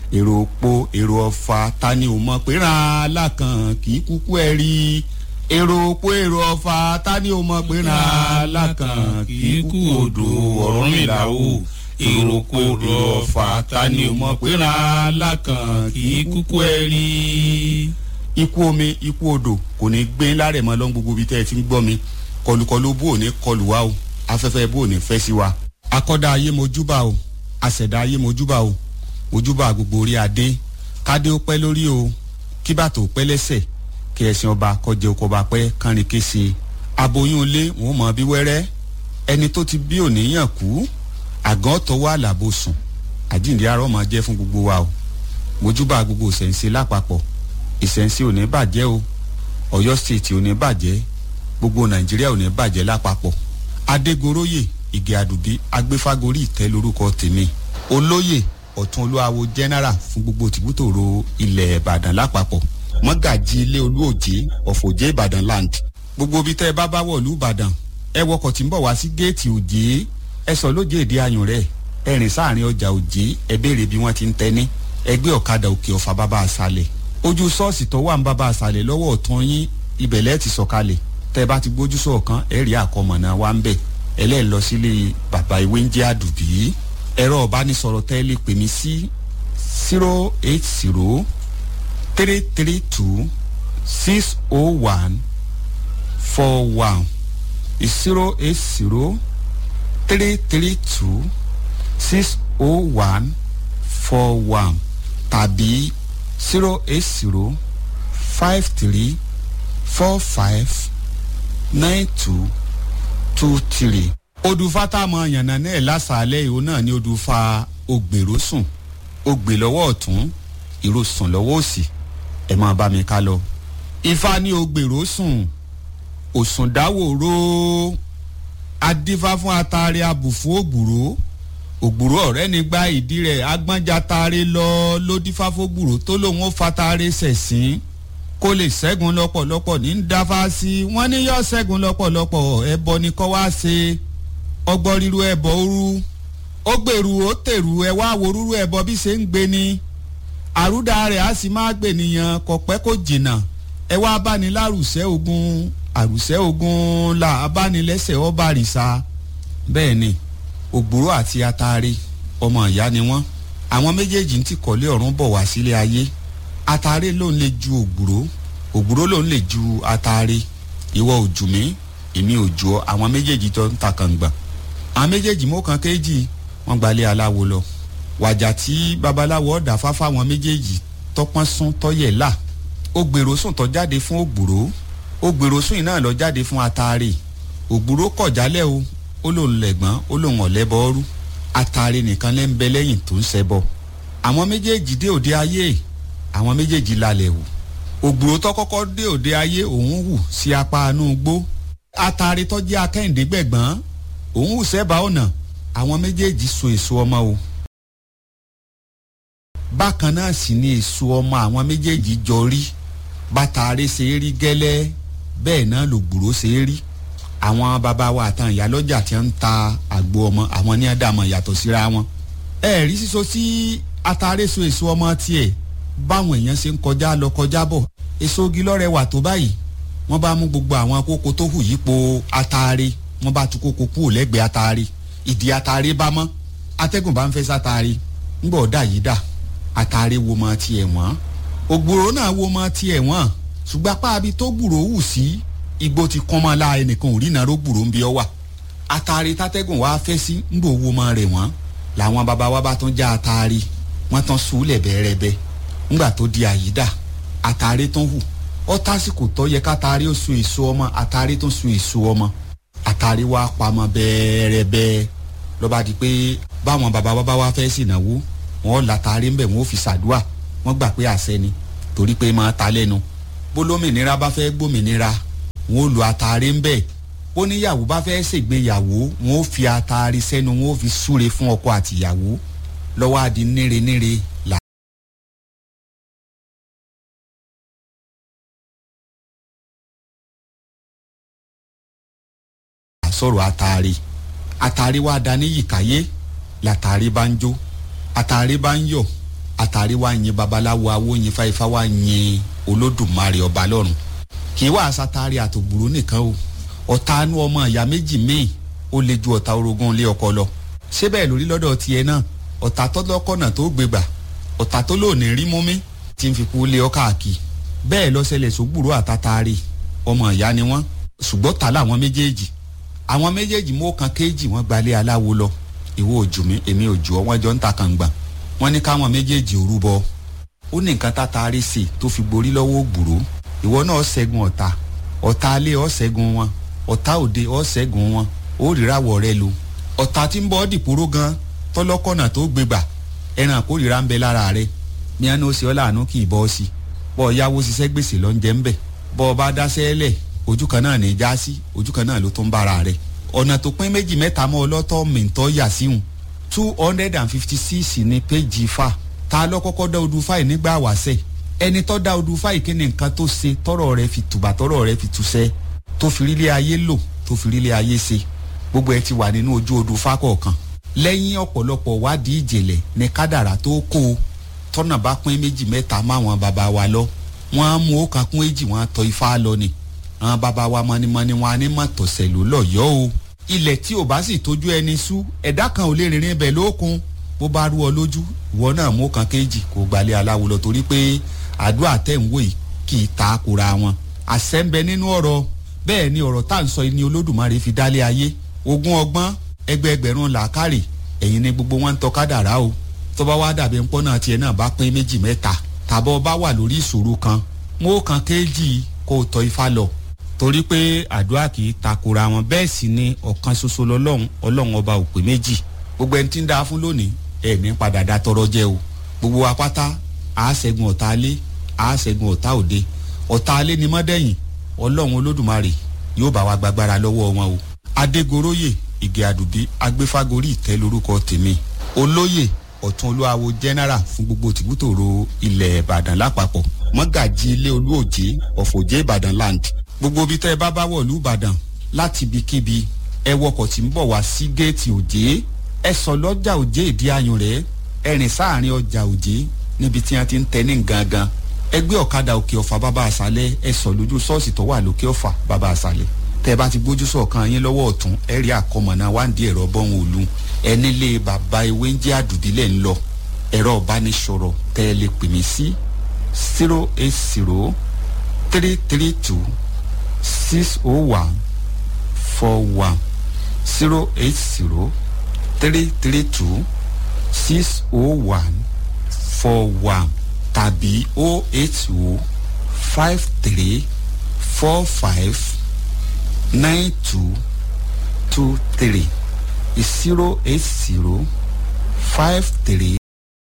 èrò òpó èrò ọ̀fà ta ni ò mọ̀ pé ràn alákàn kì í kúkú ẹ̀ rí èrò òpó èrò ọ̀fà ta ni ò mọ̀ pé ràn alákàn kì í kú odò ọ̀rọ̀ mi là ó èrò òpó èrò ọ̀fà ta ni ò mọ̀ pé ràn alákàn kì í kúkú ẹ̀ rí. ikú omi ikú odò kò ní gbé lárẹ̀ mọ́ lọ́n gbogbo ibi tẹ́ ẹ ti ń gbọ́ mi kọlùkọlù bó ò ní kọlù wa o afẹ́fẹ́ bó ò ní fẹ́ sí wa akọ́dá ayé mojúbà o àṣẹ̀dá ayé mojúbà o mojúbà gbogbo orí adé kádé ó pẹ́ lórí o kí bàtò ó pẹ́ lẹ́sẹ̀ kí ẹ̀sìn ọba kọjẹ oko ọba pẹ́ kánrin kése aboyún ilé wọn mọ bí wẹ́rẹ́ ẹni tó ti bí òníyàn kú àgàn tọwọ́ àlàbò sùn àjíǹde arọ́ máa jẹ́ fún gbogbo wa o mojúbà gbogbo ìṣẹ̀ǹsẹ̀ lápapọ̀ ìṣẹ̀ǹsẹ̀ ò ní bàjẹ́ o ọ̀yọ́ stéètì ò ní bàjẹ́ gbogbo nàìjíríà ò ní bàjẹ́ lápapọ̀ adégoróyè ìgè àdùbí agbéfágorí ìtẹ́ lórúkọ tèmi olóyè ọ̀tún olúwawo general fún gbogbo tìbútòrò ilẹ̀ ìbàdàn lápapọ̀ mọ́gàjì ilé olúòjé ọ̀fọ̀jẹ́ ìbàdàn land gbogbo ibi tẹ́ ẹ bá bá wọ̀lú ìbàdàn ẹ wọkọ̀ tí ń bọ̀ wá sí géètì òjé ẹ sọ lóje èdè ayùn rẹ̀ ẹ rìn sáàrin ọjà òjé ẹ béèrè bí wọ́n ti ń tẹ́ni ẹgbẹ́ ọ̀kadà òkè ọ̀fà bàbá àṣàlẹ̀ ojú ṣọ́ọ̀ṣì tó wà ń bàbá àṣàlẹ̀ lọ́wọ́ ọ̀tún yín ibẹ̀ lẹ́ẹ̀ ti sọ̀kalẹ̀ tẹ́ ẹ bá ti gbójú sọ̀kan ẹ rí àkọmọ̀nà wa ń bẹ̀ ẹlẹ́ẹ̀ lọ sílé bàbá ìwé ń jẹ́ àdùbí ẹ̀rọ ọ̀bánisọ̀rọ̀ tẹ́ lè pè mí sí zero eight zero three three two six oh one four one zero eight zero three three two six oh one four one tàbí zero eight zero five three four five nine two two three. odùfà tá a mọ yànnà náà lásàálẹ̀ ìhó náà ni odùfà ògbèrò sùn ògbè lọ́wọ́ ọ̀tún ìró sùn lọ́wọ́ òsì ẹ̀ máa bá mi ká lọ. ifá ní ògbèrò sùn òsùn dáwòró adífá fún atare abùfún ògbùrò ògbùrò ọ̀rẹ́ ní gba ìdí rẹ̀ agbọ́njà tare lọ lódífá fógbùrò tó lòun ó fatare sẹ̀sìn kó lè ṣẹ́gun lọ́pọ̀lọpọ̀ ní ń dáfá sí wọ́n ní yọ ṣẹ́gun lọ́pọ̀lọpọ̀ ẹbọ ni kọ́ wá ṣe ọgbọ́n ríru ẹbọ òru ó gbèrú ó tèrú ẹ wá wo rúru ẹbọ bí ṣe ń gbé ni àrúdà rẹ̀ á sì máa gbè nìyàn kò pẹ́ kó jìnnà ẹ wá báni lárùsẹ́ ogun àrùsẹ́ ogun là abánilẹ́sẹ̀ ọba àrìsà bẹ́ẹ̀ ni ògbúrò àti atare ọmọ ìyá ni wọ́n àwọn méjèèjì ń ti kọ́lé ọ̀run bọ̀ wá sílé ayé atare ló ń lè ju ògbúrò ògbúrò ló ń lè ju atare ìwọ òjù mí èmi òjò àwọn méjèèjì tó ń ta kàngbà àwọn méjèèjì mọ́ kan kéjì wọ́n gbalẹ̀ aláwo lọ wàjà tí babaláwo ọ̀dà fáfá àwọn méjèèjì tọpọ́n sún tọ́yẹ̀ là ó gbèrò sùn tó jáde fún ògbúrò ó gbèrò sùn iná lọ jáde fún atare ògbúrò kọ̀ jálẹ̀ o ó lòun lẹ̀gbọ́n ó lòun ọ̀lẹ́bọ̀ọ́rú atare nìkan lẹ́ ń bẹ lẹ́yìn tó ń ṣẹbọ àwọn méjèèjì dé òde ayé àwọn méjèèjì lálẹ́ wò ògbúrò tó kọ́kọ́ dé òde ayé òun hù sí apá inú igbó atare tó jẹ́ akẹ́hìndé gbẹ̀gbọ́n òun hù sẹ́bàá ọ̀nà àwọn méjèèjì so èso ọmọ o bákan náà sì ni èso ọmọ àwọn méjèèjì jọ rí bàtàrí ṣe é rí gẹ́lẹ́ bẹ́ẹ̀ náà lògbúrò ṣe é rí àwọn bàbá wa àtàn ìyálọ́jà tí ń ta àgbo ọmọ àwọn ní àdàmọ̀ yàtọ̀ síra wọn ẹ rí sísọ sí atare so èso ọmọ tiẹ̀ báwọn èèyàn ṣe ń kọjá lọ kọjá bọ̀ èso igi lọ́rẹ̀ wà tó báyìí wọ́n bá mú gbogbo àwọn kókó tó hù yípo atare wọ́n bá tú kókó kúrò lẹ́gbẹ̀ẹ́ atare ìdí atare bá mọ́ atẹ́gùn bá ń fẹ́ sátare ńgbọ̀ dà yìí dà atare wo mọ tiẹ̀ wọ́n ògbòrò náà wo mọ tiẹ̀ wọ́n ṣùgbọ́n apá abi tó gbùrò hù sí igbó ti kán mọ́ la ẹnìkan ò rí iná rógbòrò ń bí ọ wà atare tátẹ́gùn wá fẹ́ sí ńgbò wo mọ rẹ̀ wọ́n làwọn baba wa bá tún já atare wọ́n tán sùúlẹ̀ bẹ́ẹ̀rẹ́bẹ́ ńgbà tó di àyídà atare tán hù ọ tásìkò tó yẹ kátàrí ó sun èso ọmọ àtàrí tó sun èso ọmọ àtàrí wa pamọ́ bẹ́ẹ̀rẹ́bẹ́ lọ́ba di pé báwọn bàbá wa bá wá fẹ́ sìnàwó wọn látàrí ńbẹ̀ wọn ò fi ṣàdúà wọn gbà pé àṣẹ ni torí pé máa ta lẹ́nu bólómìnira bá fẹ́ gbòmìnira wọn ò lo àtàrí ńbẹ̀ ó níyàwó bá fẹ́ ṣègbéyàwó wọn ò fi àtàrí sẹ́nu wọn ò fi súre fún ọkọ àtìyàwó lọ́wọ́ àdí níre níre là. sọ̀rọ̀ àtàrí àtàrí wa dání yìkáyé látàrí bá ń jó àtàrí bá ń yọ̀ àtàrí wa yin babaláwo awo yin fáifá wa yin olódùmarè ọba lọ́run kì í wá sátárì àtògbùrú nìkan o ọ̀tá anú ọmọ ìyá méjì míì ó le ju ọ̀tá orogún ilé ọkọ lọ ṣé bẹ́ẹ̀ lórí lọ́dọ̀ tiẹ̀ náà ọ̀tá tọ́lọ́kọ̀nà tó gbégbà ọ̀tá tó lóòní rí mú mi tí ń fi kú lé ọ káàkiri bẹ́ẹ̀ lọ́sẹ̀lẹ̀ sógbùrú àtàtàrí ọmọ ìyá ni wọ́n ṣùgbọ́n ta làwọn méjèèjì àwọn méjèèjì mú kan kéèjì wọ́n gbalé aláwo lọ ìwọ òjò mi èmi òjò ọ wọ́n jọ ń ta kàngbà wọ́n ní káwọn méjèèjì òrúbọ ó ní nǹkan tátàrí sí tó fi borí lọ́wọ́ ògbùrú ìwọ náà ṣẹ́gun ọ̀tá ọ̀tá alé ọ̀ ṣẹ́gun wọn ọ̀tá òde ọ̀ ṣẹ́gun wọn ó ríràwọ̀ rẹ lu ọ̀tá tí ń bọ́ dìpóró gan tọ́lọ́kọ̀nà tó gbégbà ẹran àkórìíra ń bẹ lára rẹ ní àná ó ṣe ọ́ láàánú kì í bọ́ ọ sí bọ́ ọ yáwó ṣiṣẹ́ gbèsè lọ ń jẹ́ ń bẹ̀ bọ́ ọ bá dáṣẹ́ lẹ̀ ojú kan náà ní í já sí ojú kan náà ló tún bára rẹ ọ̀nà tó pín méjì mẹ́ta mọ́ ọlọ́tọ̀ mìntọ́ yà síhùn two hundred and fifty six ní péjì fa ta ló kọ́kọ́ dá odù fáì nígbà wàṣẹ ẹni tó dá odù fáì kí ni nǹkan tó ṣe tọrọ rẹ fi tùbà tọrọ rẹ fi túṣẹ tó fi rílé ayé lò tó fi rílé ayé ṣe gbogbo ẹ ti wà nínú ojú odù fá kọ̀ọ̀kan lẹ́yìn ọ̀pọ̀lọpọ̀ wádìí ìjìnlẹ̀ ní kádàrá tó kó o tọ́nà bá pín méjì mẹ́ta máwọn bàbá wa lọ wọ́n á mú ó kan kún èjì wọ́n á tọ́ ifá lọ ni àwọn bàbá wa mọ́nímọ́ní wọn á ní mọ̀ tọ̀sẹ̀ ló lọ́yọ́ o ilẹ̀ tí ò bá sì tójú ẹni sú ẹ̀dá kan ò lè rìnrìn ibẹ̀ lókun bó bá rú ọ lójú ìwọ náà mú kan kéjì kó gbalẹ̀ aláwo lọ torí pé àdúrà tẹ̀ ń wò yìí kì í ta kura wọn àṣẹ ń bẹ nínú ọ̀rọ̀ bẹ́ẹ̀ ni ọ̀rọ̀ tá à ń sọ ni olódùmarè fi dálé ayé ogún ọgbọ́n ẹgbẹẹgbẹ̀rún làákàrè ẹ̀yin ni gbogbo wọn ń tọ́ kádàrá o tó bá wá dàbí ńpọ́n náà tiẹ̀ náà bá pín méjì mẹ́ta tàbọ̀ bá wà lórí ìṣòro kan mú kan kéjì kó o tọ́ ifá lọ torí pé àdúrà kì í takora wọn bẹ́ẹ̀ sì ni ọ̀kan ṣoṣo lọ́lọ́run ọlọ́run ọba òpè méjì gbogbo ẹni tí ń dáa fún lónìí ẹ̀ ní padà dá tọrọ jẹ o gbogbo wa pátá a ṣẹ́gun ọ̀tá alé a ṣẹ́gun ọ̀tá òde ọ̀tá alé ni mọ́dẹ̀yìn ọlọ́run olódùmarè yóò bá wa gbàgbára lọ́wọ́ wọn o adégoróyè ìgè àdùbí agbéfágorí ìtẹ́ lórúkọ tèmi olóyè ọ̀tún olúwawo general fún gbogbo tìbútòrò ilẹ̀ ìbàdàn lápapọ̀ mọ́gàjì ilé olúòjé ọ̀fọ̀jẹ́ ìbàdàn land gbogbo ibi tẹ́ ẹ bá bá wọ̀lú ìbàdàn láti ibikíbi ẹ wọkọ̀ tí ń bọ̀ wá sí géètì òjé ẹ sọ lọ́jà òjé ìdí ayùn rẹ̀ ẹ rìn sáàrin ọjà òjé níbi tí wọ́n ti ń tẹ ní gangan ẹ gbé ọ̀kadà òkè ọ̀fà bàbá àṣálẹ̀ ẹ sọ lójú ṣọ́ọ̀ṣì tó wà lókè ọ̀fà bàbá àṣálẹ̀ tẹ́ ẹ bá ti gbójú sọ̀kan yín lọ́wọ́ ọ̀tún ẹ rí àkọmọ̀nà wáǹdí ẹ̀rọ bọ́hùn òlu ẹ nílé bàbá ewé ń jẹ́ àdùbílẹ̀ ń lọ ẹ̀rọ ìbánisọ̀rọ̀ tẹ́ ẹ lè pè mí sí zero eight zero three three two six oh one four one zero eight zero three three two six oh one four one tàbí oh eight oh five three four five nine two two three zero eight zero five three